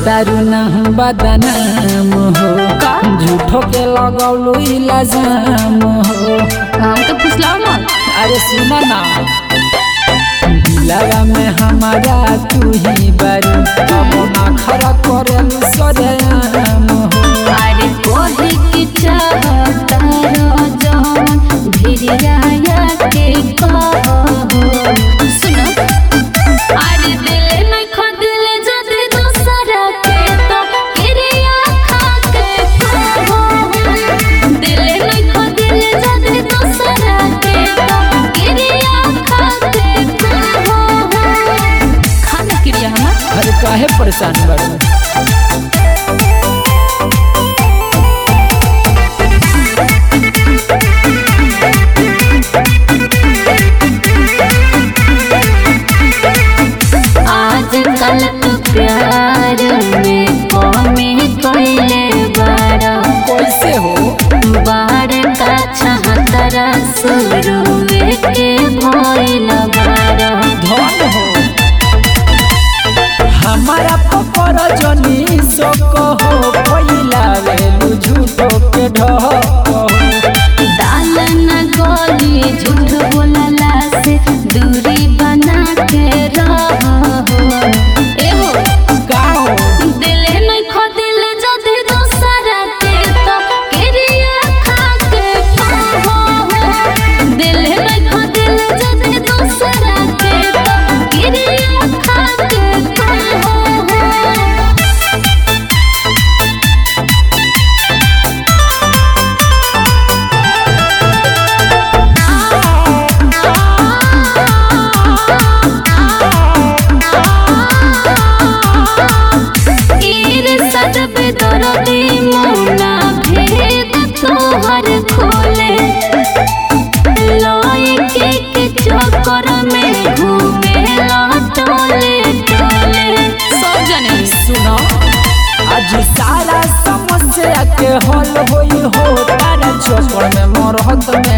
तारू ना बदनाम हो का? झूठो के लगौलू इल्जाम हो हम तो फुसलाओ मत अरे सुना ना दिलवा में हमारा तू ही बारू अब ना खरा करेलू सरेआम हो अरे कोहे की चाहता जौन भिरिया के कहो सुनो अरे दिल नहीं खो दिल जद दूसरा के तो गिरिया खा के कहो दिल नहीं खो दिल जद दूसरा के तो गिरिया खा के कहो खाना क्रिया हमार अरे काहे परेशान बारू आजकल तो प्यार में कमी कोइले बड़ा कैसे हो बार का छहतरा शुरू के भइल बड़ा धन हो हमारा पपर जनी सो कहो पहिला वेलू झूठो के ढहो दाल न गोली झूठ बोलला से दूरी बना के रहो एहो गाओ दिल नहीं खो दिल जदि दूसरा के तो किरिया खा के कहो दिल नहीं खो दिल जदि दूसरा के तो किरिया खा के कहो ईर सदबे दरदी मुना भेद तोहर खोले लई के के चक्कर में घूमे टोले टोले सब जने सुनो आज सारा समस्या के हल होई हो तारा चोपड़ में मरहत में